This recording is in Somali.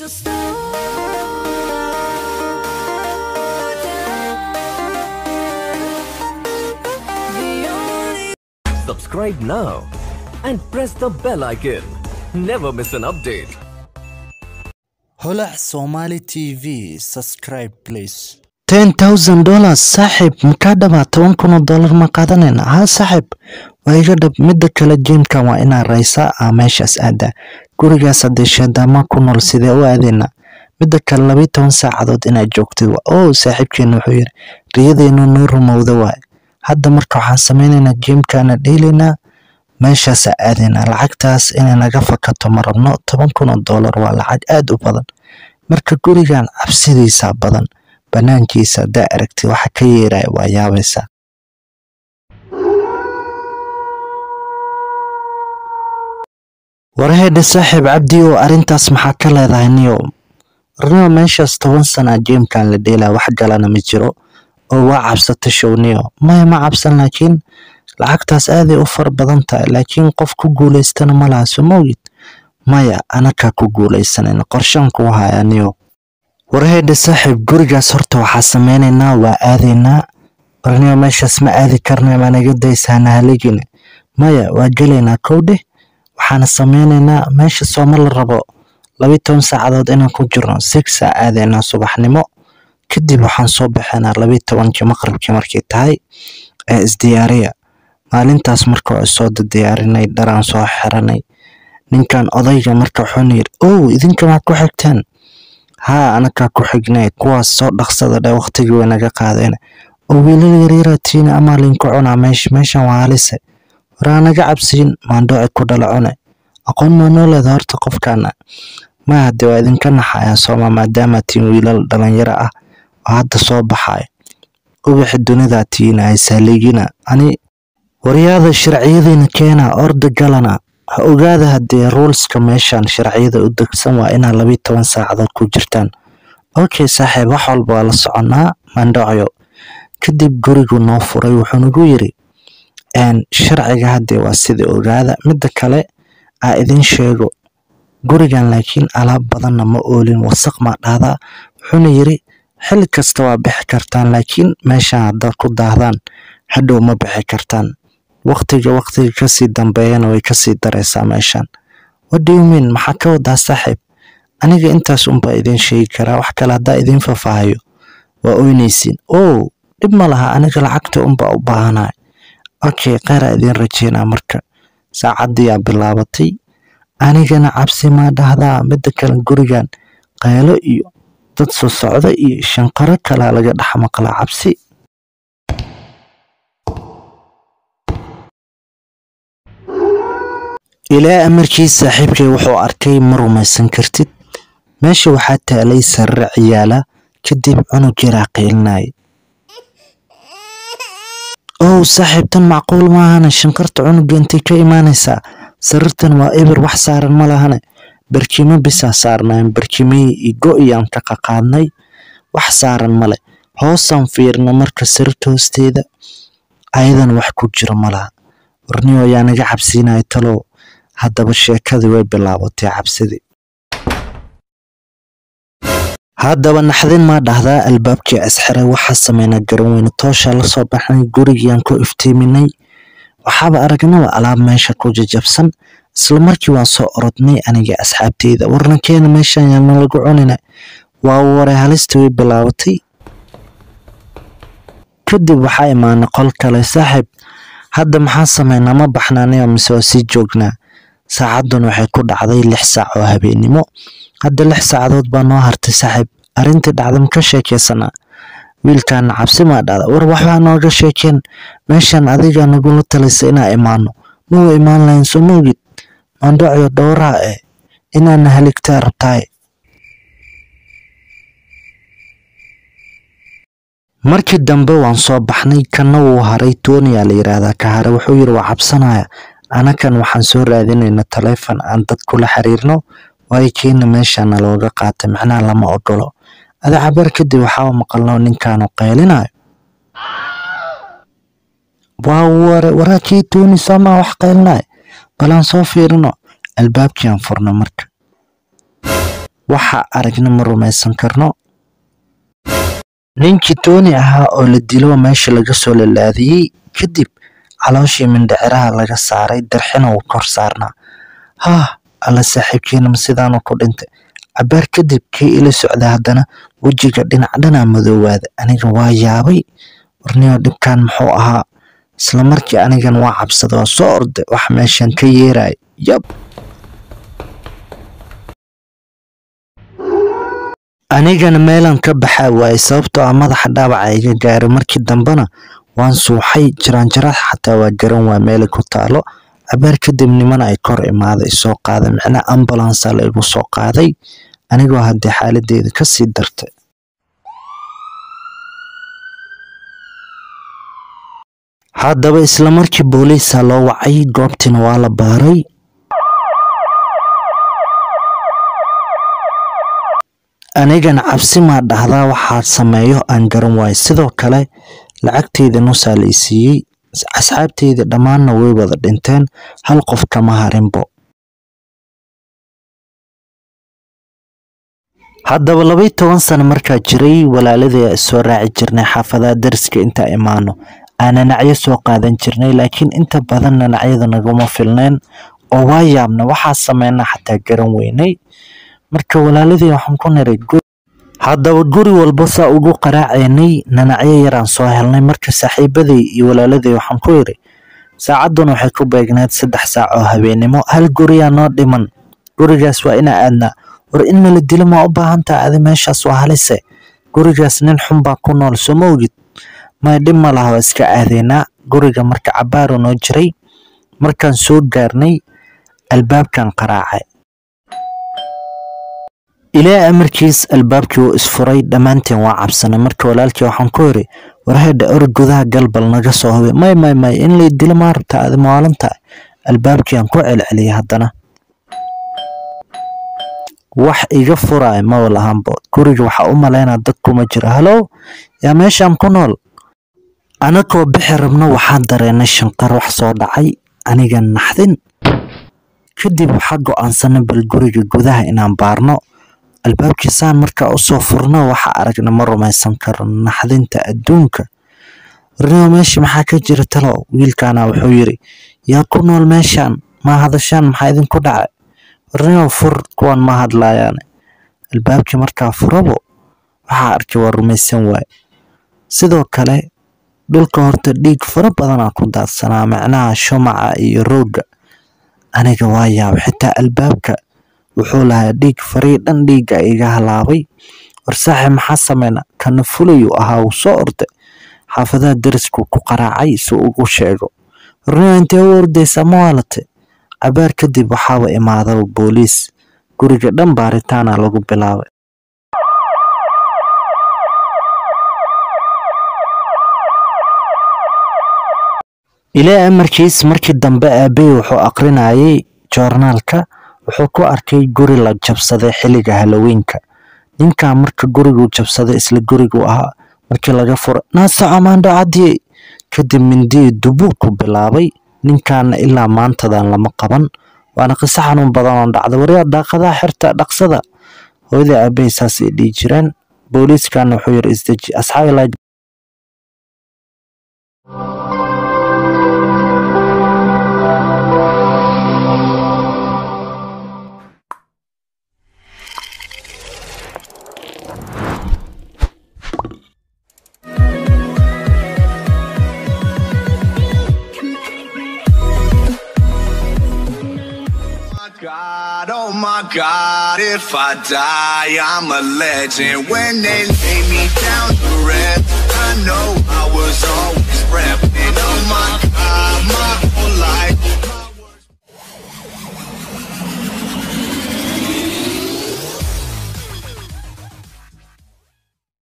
Subscribe now and press the bell icon. Never miss an update. holac somali tv subscribe please ten thousand dollars saaxiib makaa dhabaa toban kun oo dollar ma qaadanayna haa saaxiib waa iga dhab midda kale jiimkan waa inaa raysaa aa meeshaas aadaa gurigaas haddee shaadaama ku nool sidee u aadayna midda kale labayo toban saacadood inaad joogtid waa oo saaxiibkeena wuxuu yiri riyadeennu noo rumowda waaye hadda marka waxaan sameynaynaa jiimkaana dheelaynaa meeshaasaa aadaynaa lacagtaas inay naga fakato ma rabno toban kun oo dollar waa lacag aad u badan marka gurigan cabsidiisaa badan banaankiisa haddaa aragtid waxa ka yeeraya waa yaabaysaa warahedhe saaxiib cabdi oo arrintaas maxaa ka leedahay niyo warnimo meeshaas toban sana jiimkan la dheelaa wax galana ma jiro oo waa cabsata showniyo maya ma cabsan laakiin lacagtaas aaday u far badan tahay laakiin qof ku guulaystana ma laha soo mawgid maya anakaa ku guulaysanayna qorshaan kuu haya niyo warahedhe saaxiib gurigaas horta waxaa sameynaynaa waa aadaynaa warniyo meeshaas ma aadi karna maa naga daysaana haligine maya waa gelaynaa kowdheh waxaana sameynaynaa meesha sooma la rabo labayo toban saacadood inaan ku jirno sixaa aadaynaa subaxnimo kadib waxaan soo baxaynaa labayo tobankii maqribkii markay tahay ee isdiyaariya maalintaas marka waa soo diyaarinay dharaan soo xiranay ninkan odayga marka wuxuuna yidhi ow idinka maad ku xigteen haa anakaa ku xignay kuwaas soo dhaqsada dhe waqtigii way naga qaadeen oo wiilal yaryara tiina amaa linku cunaa meesha meeshan waa halise waraa naga cabsiin maandhooci ku dhala cune aqoon maa noo leeda horta qofkaana ma hadde waa idinka naxayaa sooma maadaama tiin wiilal dhalinyaro ah oo hadda soo baxaya ubaxi dunidaa tiina haysaaliigina ani waryaada sharciyadiina keena orda galana ha ogaada haddee ruulska meeshan sharciyada u degsan waa inaa labayo toban saacadood ku jirtaan okay saaxiib wax walba waa la soconaa mandhacyo kadib gurigu noo furay wuxuu nagu yiri sharciga haddee waa sida ogaada midda kale aa idin sheego gurigan laakiin alaab badanna ma oolin wasaq maa dhahdaa wuxuuna yiri xilli kasta waa bixi kartaan laakiin meeshan haddaad ku daahdaan hadhow ma bixi kartaan waqtiga waqtiga kasii dambeeyana way kasii daraysaa meeshan wadhiumin maxaa ka wadaa saaxiib aniga intaas unbaa idin sheegi karaa wax kale haddaa idin fafaahayo waa oynaysiin ow dhib ma laha aniga lacagta unbaa u baahanahay okay kheyraa idin rajeynaa marka saacaddiyaa bilaabatay anigana cabsi maa dhahdaa midda kale gurigan qaylo iyo dad soo socda iyo shanqaro kalaa laga dhex maqlaa cabsi ilaa amarkii saaxiibkay wuxuu arkay ma rumaysan kartid meesha waxaa taalay sarre ciyaala kadib cunug yaraa qiilinaya ow saaxiibtan macquul maahane shanqarta cunuga intay ka imaanaysaa sarirtan waa eber wax saaran ma lahane barkimo bisaa saarnayn barkimihii iyo go-iyaan ka qaqaadnay wax saaran male hoosaan fiirna marka sarirta hoosteeda ayadan wax ku jiro malaha warniyo ayaa naga cabsiinaya talow haddaba sheekadii way bilaabatay cabsidii haddaba naxdin maa dhahdaa albaabkii asxiray waxaa sameynaa garan weyne tooshaa lasoo baxnay gurigiiaan ku iftiiminay waxaaba aragnaba alaab meesha ku jajabsan isla markii waan soo orodnay aniga asxaabteyda warnankeena meeshan yaana lagu cunina waa waray halista way bilaabatay kadib waxaa imaanay qol kale saaxiib hadda maxaa sameynaa ma baxnaanayo mise waa sii joognaa saacaddan waxay ku dhacday lix saac oo habeennimo hadda lix saacadood baa noo hartay saaxiib arrintii dhacda maka sheekeysanaa wiilkaana cabsi maa dhacda war waxbaa nooga sheekeen meeshan adiga nagula talaysa inaa imaano mawa imaan lahayn soo mawgid maandhacyo dhowraha eh inaana haligtaa rabtaay markii dambe waan soo baxnay kana wuu haray tooniyaa la yiraahdaa ka hare wuxuu yiri waa cabsanaya anakan waxaan soo raadinayna taleefon aan dad kula xiriirno waayo keena meeshana looga qaatay macnaha lama ogolo ada cabar kadib waxaa maqalno ninkaanu qaylinayo waa ware waraa kii tooni soomaa wax qaylinayo balaan soo fiirino albaabkiiaan furna marka waxa aragna ma rumaysan karno ninkii tooni ahaa oo la dilo meesha laga soo lalaadiyey kadib calooshii mindhiciraha laga saaray darxina uu kor saarnaa haah alla saaxiibkeenama sidaanu ku dhintay cabaar kadib kii ila socda haddana wejiga dhinac dhanaa madoowaada aniga waa yaabay warniyo dhibkan muxuu ahaa isla markii anigan waa cabsada waa soo orday wax meeshan ka yeeraya yab anigana meelan ka baxaa waaye sababtoo ah madaxa dhaawaca iga gaaray markii dambena waan suuxay jiraanjaraad xataa waa garan waa meela ku taalo cabaar kadib niman ay kor imaaday soo qaaday micnaa ambulansa la igu soo qaaday anigoo haddii xaaladeeda kasii dartay haddaba isla markii booliisa loo wacay goobtiina waa la baaray anigana cabsi maa dhahdaa waxaa sameeyo aan garan waayo sidoo kale lacagteyda nusaa la isiiyey asxaabteyda dhammaanna way wada dhinteen hal qof kama harinbo haddaba labaiy toban sano markaa jiray walaaladii soo raaci jirnay xaafadaha dariska intaa imaano aan nanacyo soo qaadan jirnay laakiin inta badan nanacyada naguma filneen oo waa yaabna waxaa sameynaa xataa garan weynay marka walaaladii waxaan ku niray haddaba guri walba saa ugu qaraacaynay nanacyo yaraan soo helnay marka saaxiibaday iyo walaaladii waxaan ku yidhi saacaddan waxay ku beegneed saddex saac oo habeennimo hal guriyaa noo dhiman gurigaas waa inaa aadnaa war in nala dilo maa u baahan taha adi meeshaas waa halise gurigaas nin xun baa ku nool soo ma ogid may dhib ma laha waa iska aadeynaa guriga marka cabaaru noo jiray markaan soo gaarnay albaabkan qaraacay ilaa amarkiis albaabkii wuu isfuray dhammaanteen waa cabsanay marka walaalkii waxaan ku yidhi warhedha orod gudaha galbal naga soo hubay may may may in lay dilo maa rabtaa adi maalan tahay albaabkiiaan ku celceliyay haddana wax iga furaay maba lahanbo guriga waxaa u malaynaa dad kuma jiro halow yaa meeshaan ku nool anakoo bixi rabno waxaan dareennay shanqar wax soo dhacay aniga naxdin kadib waxaa go'aansanay bal guriga gudaha inaan baarno albaabkiisaan markaa usoo furno waxa aragna ma rumaysan karo naxdinta adduunka warnimo meesha maxaa ka jira talo wiilkaana wuxuu yidhi yaa ku nool meeshaan maa hadashaan maxaa idinku dhacay warnimo fur kuwan ma hadlaayaane albaabkii markaa furabo waxaa arkay waa rumaysan waaye sidoo kale dhulka horta dhiig fara badanaa ku daadsanaa macnaha shumaca iyo roogga aniga waa yaaba xitaa albaabka wuxuu lahaa dhiig farii dhan dhiigga iga halaabay war saaxib maxaa sameyna kana fulayuu ahaa uu soo orday xaafadaha darisku ku qaraacay si ugu sheego warnimo intee u ordaysaa ma waalate cabaar kadib waxaaba imaadaba booliis guriga dhan baaritaana lagu bilaabay ilaa amarkiis markii dambe aabey wuxuu aqrinayay joornaalka wuxuu ku arkay guri la jabsaday xilliga halloweenka ninkan marka guriguu jabsaday isla guriguu ahaa markii laga furo naasaco maandho cadiyey kadib mindii dubuu ku bilaabay ninkaana ilaa maantadan lama qaban waana qiso xanuun badan oo dhacda waryaa daaqadaha xirta dhaqsada hooyada aabey saas ay dhihi jireen booliiskana wuxuu yiri isdeji asxaabi laa God, oh my God, if I die, I'm a legend. When they lay me down to rest, I know I was always repping. Oh my